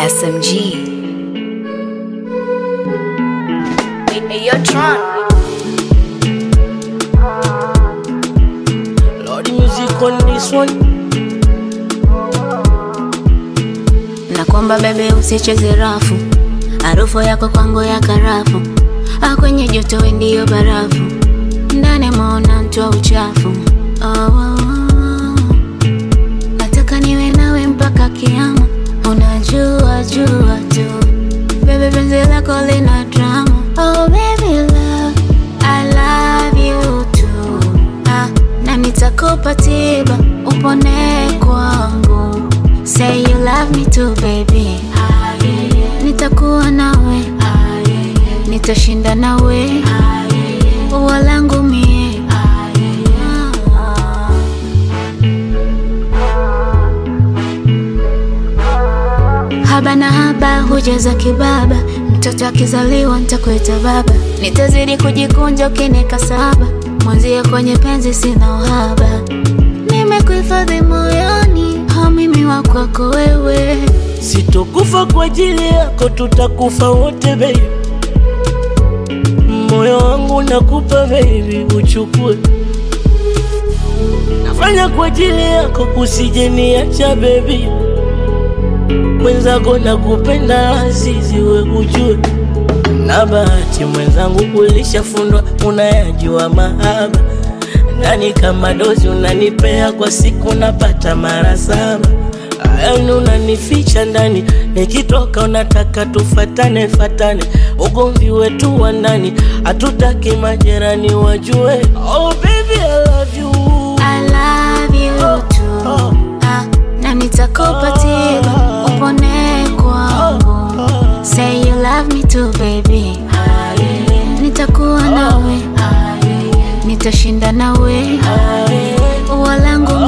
SMG. Hey, yo, Tron. Lord music on this one. na kwamba bebe usicheze rafu, harufu yako kwangu ya karafu, Ah, kwenye joto we ndiyo barafu, ndani maona mtwa uchafu. Oh, oh, oh. Nataka niwe nawe mpaka kiama, unajua jua tu bebe, penzi lako lina drama. Oh baby love, I love you too. Ah, na nitakupa tiba upone kwangu. Say you love me too baby. Nitakuwa nawe, nitashinda nawe, ua langu mie. Haba na haba hujaza kibaba, mtoto akizaliwa nitakuita baba, nitazidi kujikunja ukinika saba, mwanzia kwenye penzi sina uhaba, nimekuhifadhi moyoni, ha mimi wa kwako wewe. Sitokufa kwa ajili yako, tutakufa wote baby. Moyo wangu nakupa baby, uchukue. Nafanya kwa ajili yako, usije niacha baby. Mwenzako nakupenda azizi, we ujue. Na bahati mwenzangu, ulishafundwa unayajua mahaba. Nani kama dozi unanipea kwa siku, napata mara saba. Yani unanificha ndani, nikitoka unataka tufatane fatane. Ugomvi wetu wa ndani, hatutaki majirani wajue. Oh baby I love you. I love you too. Ah, na nitakupa tiba upone kwangu. Say you love me too baby. Nitakuwa nawe, nitashinda nawe, ua langu